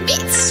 Beats.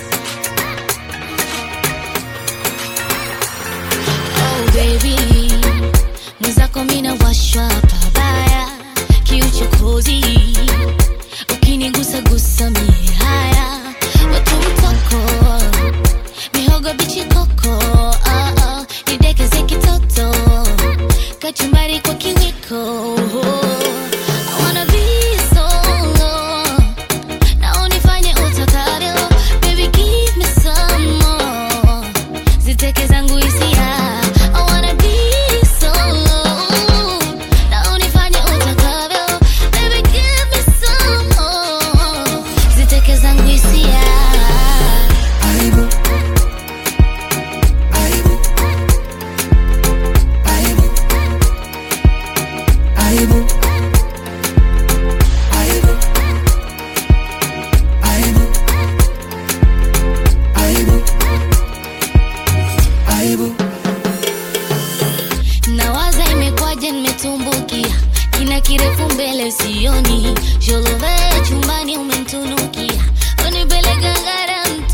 Oh baby, mwenzako mina washwa pabaya, kiuchokozi ukinigusa gusa mie haya, watu mtoko mihogo bichi koko, ah, ah, nidekeze kitoto kachumbari kwa kiwiko I wanna be solo na unifanye utakavyo baby give me some more ziteke zangu hisia I wanna be solo na unifanye utakavyo baby give me some more ziteke zangu hisia Aibu. Aibu. Aibu. Aibu. Aibu. Aibu. Aibu. Aibu. nawaza imekwaje nimetumbukia kina kirefu mbele sioni jolove chumbani umemtunukia unipeleka ngara